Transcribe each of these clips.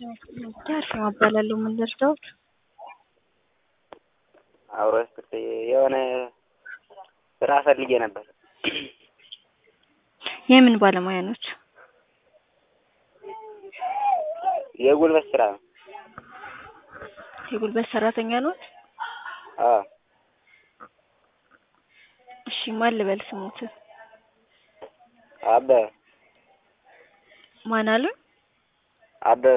ያርፍ እባላለሁ። ምን ልርዳዎት? አብሮ ስት የሆነ ስራ ፈልጌ ነበር። የምን ባለሙያ ኖች? የጉልበት ስራ ነው። የጉልበት ሰራተኛ ኖት? አዎ እሺ ማን ልበል ስሙት? አበበ ማን አሉ? አበበ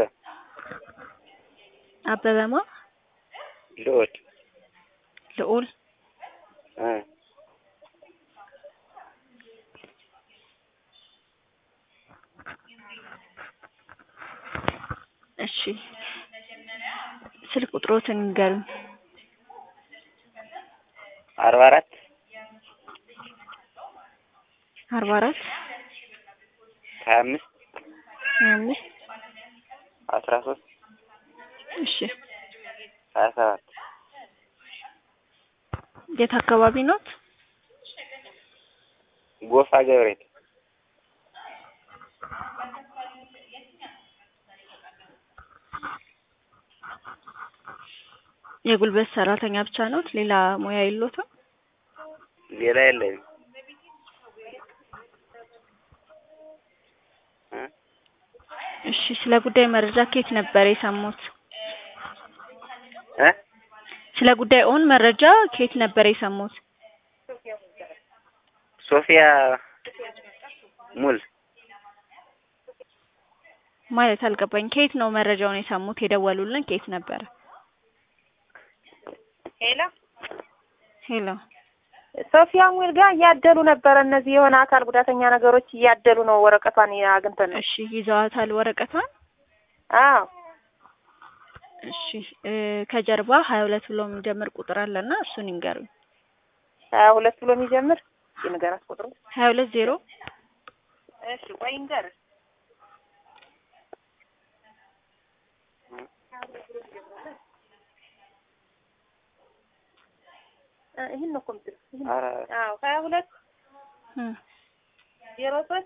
አበበማ ልዑል ልዑል እ እሺ ስልክ ቁጥሮትን ንገሩኝ። አርባ አራት አርባ አራት ሀያ አምስት ሀያ አምስት አስራ ሶስት እሺ ሀያ ሰባት የት አካባቢ ኖት? ጎፋ ገብርኤል የጉልበት ሰራተኛ ብቻ ኖት? ሌላ ሙያ የሎትም? ሌላ የለኝም። እ እሺ ስለ ጉዳይ መረጃ ከየት ነበር የሰሙት? እ ስለ ጉዳይዎን መረጃ ከየት ነበር የሰሙት? ሶፊያ ሙል ማለት አልገባኝ። ከየት ነው መረጃውን የሰሙት? የደወሉልን ከየት ነበረ? ሄሎ ሄሎ ሶፊያ ሙል ጋር እያደሉ ነበረ። እነዚህ የሆነ አካል ጉዳተኛ ነገሮች እያደሉ ነው። ወረቀቷን አግኝተን ነው። እሺ ይዘዋታል ወረቀቷን? አዎ እሺ እ ከጀርባ ሀያ ሁለት ብሎ የሚጀምር ቁጥር አለና እሱን ይንገሩኝ። ሀያ ሁለት ብሎ የሚጀምር የንገራት ቁጥሩ ሀያ ሁለት ዜሮ እሺ ቆይ እንገር ይህን ነው እኮ የምትለው። ይህን ነው። ኧረ አዎ ሀያ ሁለት እ ዜሮ ሶስት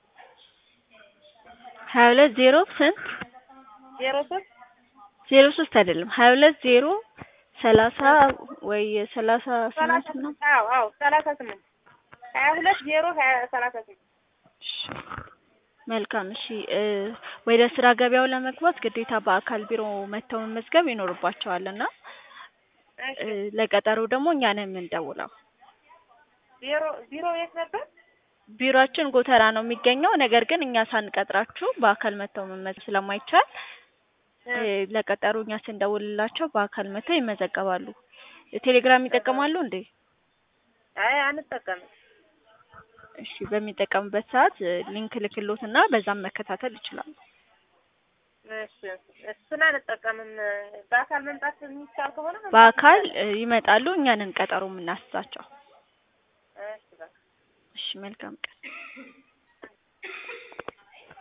ሀያ ሁለት ዜሮ ስንት? ዜሮ ሶስት ዜሮ ሶስት አይደለም ሀያ ሁለት ዜሮ ሰላሳ ወይ ሰላሳ ሰላሳ ስምንት ነው። አዎ አዎ ሰላሳ ስምንት ሀያ ሁለት ዜሮ ሀያ ሰላሳ ስምንት እሺ መልካም እሺ እ ወደ ስራ ገበያው ለመግባት ግዴታ በአካል ቢሮ መጥተው መመዝገብ ይኖርባቸዋል እና እሺ እ ለቀጠሮ ደግሞ እኛ ነን የምንደውለው። ዜሮ ዜሮ የት ነበር? ቢሮአችን ጎተራ ነው የሚገኘው። ነገር ግን እኛ ሳንቀጥራችሁ በአካል መጥተው መመዝገብ ስለማይቻል እ ለቀጠሮ እኛ ስንደውልላቸው በአካል መጥተው ይመዘገባሉ። ቴሌግራም ይጠቀማሉ እንዴ? አይ አንጠቀምም። እሺ በሚጠቀሙበት ሰዓት እ ሊንክ ልክሎትና በዛም መከታተል ይችላሉ። እሺ እሱን አንጠቀምም። በአካል መምጣት የሚቻል ከሆነ መምጣት በአካል እንችላለን። እ ይመጣሉ፣ እኛንን ቀጠሮ የምናስዛቸው። እሺ በቃ እሺ መልካም ቀን።